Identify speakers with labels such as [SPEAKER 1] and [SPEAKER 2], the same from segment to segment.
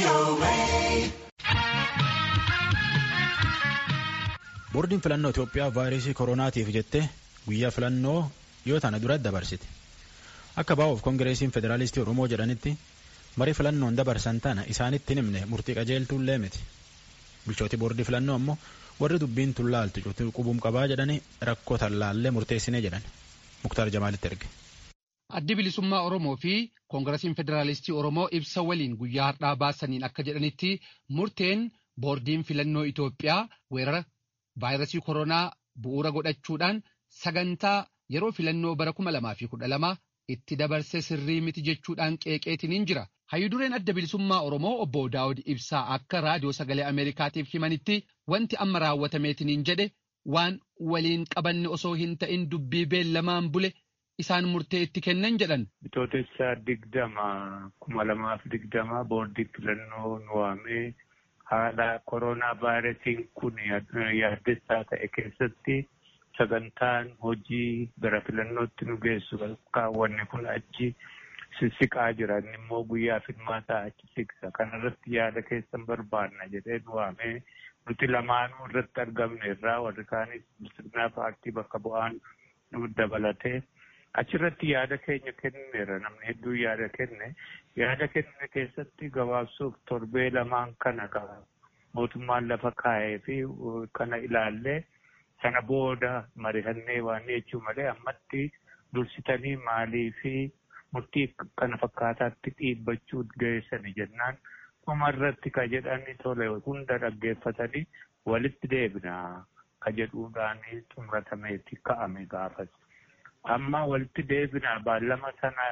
[SPEAKER 1] Boordiin filannoo Itoophiyaa vaayirasii koronaatiif jettee guyyaa filannoo yoo tana dura dabarsite. Akka baa'uuf Kongireesiin Federaalistii Oromoo jedhanitti marii filannoon dabarsan tana isaanitti himne murtii qajeeltuullee miti. Bulchooti boordii filannoo ammoo warri dubbiin tullaaltu cuutuu qubuum qabaa jedhanii rakkoo tallaallee murteessinee jedhan. Muktaar Jamaalitti erge.
[SPEAKER 2] Addi bilisummaa Oromoo fi Koongirasiin Federaalistii Oromoo ibsa waliin guyyaa har'aa baasaniin akka jedhanitti murteen boordiin filannoo Itoophiyaa weerara vaayirasii koronaa bu'uura godhachuudhaan sagantaa yeroo filannoo bara kuma lamaa fi kudha lama itti dabarse sirrii miti jechuudhaan qeeqeetiniin jira. Hayyudureen adda bilisummaa Oromoo obbo Daawud Ibsaa akka raadiyoo sagalee Ameerikaatiif himanitti wanti amma raawwatameetiniin jedhe waan waliin qabanne osoo hin ta'in dubbii beellamaan bule isaan murtee itti kennan jedhan.
[SPEAKER 3] Bitootessa digdama kuma lamaaf digdama boordii filannoo nu waamee haala koronaa vaayirasiin kun yaaddessaa ta'e keessatti sagantaan hojii gara filannootti nu geessu kaawwanne kun achi sissiqaa jiran immoo guyyaa filmaataa achi siqsa kanarratti yaada keessan barbaanna jedhee nu waamee nuti lamaanuu irratti argamne irraa warri kaanis bilisummaa paartii bakka bu'aan nu dabalatee achirratti yaada keenya kenneera namni hedduu yaada kenne yaada kenne keessatti gabaabsuuf torbee lamaan kana qaba mootummaan lafa kaa'ee fi kana ilaallee sana booda mari'annee waan jechuu malee ammatti dursitanii maalii fi murtii kana fakkaataatti dhiibbachuu geessani jennaan dhumarratti ka jedhani tole hunda dhaggeeffatanii walitti deebina ka jedhuudhaan xumuratameeti ka'ame gaafas. Amma walitti deebina baallama sana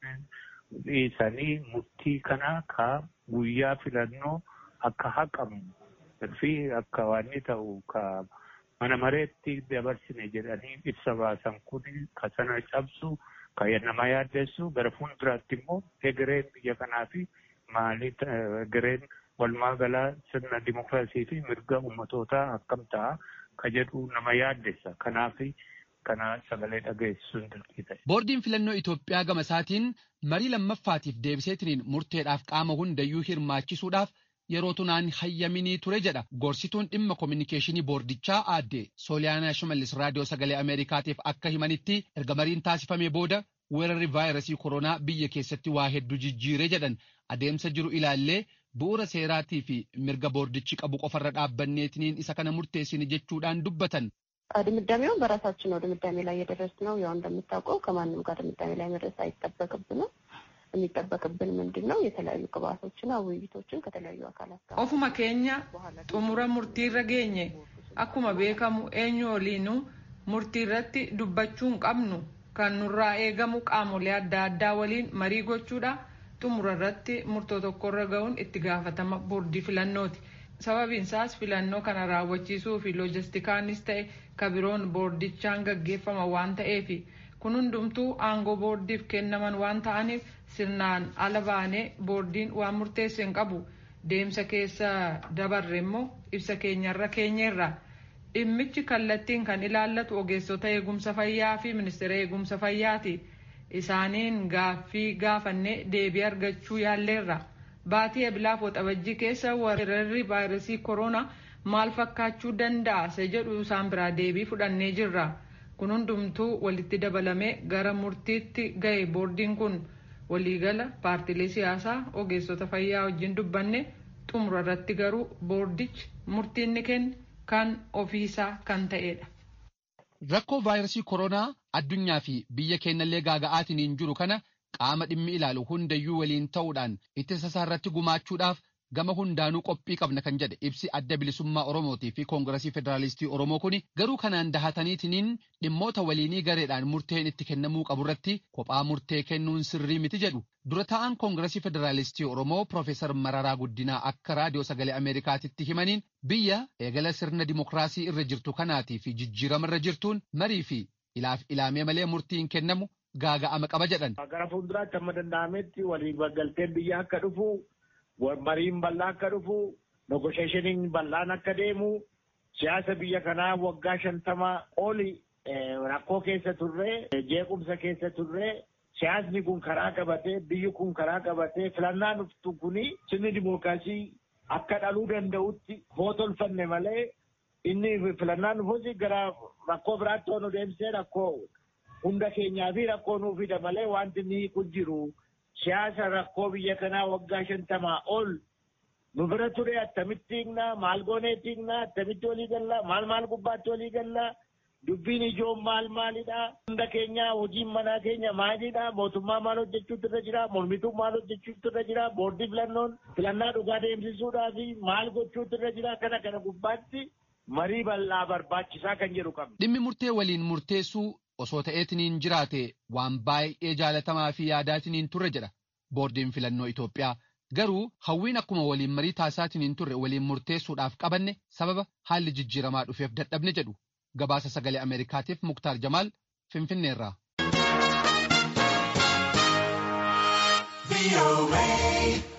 [SPEAKER 3] dhiisanii murtii kana ka guyyaa filannoo akka haqamu fi akka waan ta'u ka mana mareetti dabarsine jedhanii ibsa baasan kun ka sana cabsu ka nama yaaddessu gara fuulduraatti immoo egereen biyya kanaa fi maalii egereen walumaa galaa sirna dimokiraasii fi mirga ummatootaa akkam ta'a ka jedhu nama yaaddessa kanaaf kana sagalee dhageessisuun dirqii ta'e.
[SPEAKER 2] Boordiin filannoo Itoophiyaa gama isaatiin marii lammaffaatiif deebiseetiniin murteedhaaf qaama hundayyuu hirmaachisuudhaaf yeroo tunaan hayyaminii ture jedha gorsituun dhimma koominikeeshinii boordichaa aadde sooliyaanaa shimallis raadiyoo sagalee ameerikaatiif akka himanitti erga mariin taasifamee booda weerarri vaayirasii koronaa biyya keessatti waa hedduu jijjiiree jedhan adeemsa jiru ilaallee bu'uura seeraatii fi mirga boordichi qabu qofarra dhaabbanneetiniin isa kana murteessini jechuudhaan dubbatan.
[SPEAKER 4] ድምዳሜውን በራሳችን ነው ድምዳሜ ላይ የደረስነው። ያው እንደምታውቀው ከማንም ጋር ድምዳሜ ላይ መድረስ አይጠበቅብንም። የሚጠበቅብን ምንድን ነው? የተለያዩ ቅባቶችና ውይይቶችን ከተለያዩ አካላት ጋር
[SPEAKER 5] ofuma keenya xumura murtiirra geenye akkuma beekamu eenyu waliinu murtiirratti dubbachuu hin qabnu kan nurraa eegamu qaamolee adda addaa waliin marii gochuudha xumura irratti murtoo tokkorra ga'uun itti gaafatama boordii filannooti. sababiin isaas filannoo kana raawwachiisuu fi loojistikaanis ta'e kabiroon boordichaan gaggeeffama waan ta'eef kun hundumtuu aangoo boordiif kennaman waan ta'aniif sirnaan ala baanee boordiin waan murteesse hin qabu deemsa keessa dabarre immoo ibsa keenyarra keenyeerra dhimmichi kallattiin kan ilaallatu ogeessota eegumsa fayyaa fi ministeera eegumsa fayyaati isaaniin gaaffii gaafannee deebii argachuu yaalleerra. baatii ebilaaf waxabajjii keessa weerarri vaayirasii koronaa maal fakkaachuu danda'a isa jedhu isaan biraa deebii fudhannee jirra kun hundumtuu walitti dabalamee gara murtiitti ga'e boordiin kun waliigala paartilee siyaasaa ogeessota fayyaa wajjin dubbanne xumura irratti garuu boordichi murtiinni kenne kan ofiisaa kan ta'edha.
[SPEAKER 2] Rakkoo vaayirasii koronaa addunyaa fi biyya keenyallee gaaga'aatiin jiru kana qaama dhimmi ilaalu hundayyuu waliin ta'uudhaan ittisa isaa irratti gumaachuudhaaf gama hundaanuu qophii qabna kan jedhe ibsi adda bilisummaa Oromootii fi Koongirasii Federaalistii Oromoo kuni garuu kanaan dahataniitiniin dhimmoota waliinii gareedhaan murteen itti kennamuu qaburratti kophaa murtee kennuun sirrii miti jedhu. Dura ta'an Koongirasii Federaalistii Oromoo Profeesar Mararaa Guddinaa akka raadiyoo sagalee Ameerikaatitti himaniin biyya eegala sirna dimokiraasii irra jirtu kanaatii fi jijjiirama irra jirtuun marii fi ilaaf ilaamee malee murtiin kennamu gaaga'ama qaba jedhan.
[SPEAKER 6] Gara fuulduraatti amma danda'ametti waliin galteen biyya akka dhufu mariin bal'aa akka dhufu negosheeshiniin bal'aan akka deemu siyaasa biyya kanaa waggaa shantama oli rakkoo keessa turre jeequmsa keessa turre siyaasni kun karaa qabatee biyyi kun karaa qabatee filannaan dhuftu kuni sirni dimookiraasii akka dhaluu danda'utti hootolfanne malee inni filannaan dhufuusi gara rakkoo biraatti onu deemsee rakkoo hunda keenyaa fi rakkoo nuu fida malee wanti inni kun jiru siyaasa rakkoo biyya kanaa waggaa shantamaa ol nu bira ture attamitti hiiknaa maal goonee hiiknaa attamitti walii gallaa maal maal gubbaatti walii gallaa dubbiin ijoon maal maalidha hunda keenya hojiin manaa keenya maalidha mootummaa maal hojjechuutu irra jira mormituun maal hojjechuutu irra jira boordii filannoon filannaa dhugaa deemsisuudhaa fi maal gochuutu irra jira kana kana gubbaatti marii bal'aa barbaachisaa kan jedhu qabna.
[SPEAKER 2] Dhimmi murtee waliin murteessuu osoo ta'eetiniin jiraate waan baay'ee jaalatamaa fi yaadaatiniin turre jedha boordiin filannoo Itoophiyaa. Garuu hawwiin akkuma waliin marii taasisaatiniin turre waliin murteessuudhaaf qabanne sababa haalli jijjiiramaa dhufeef dadhabne jedhu gabaasa sagalee Ameerikaatiif Muktaar Jamaal Finfinneerraa.
[SPEAKER 7] VOA.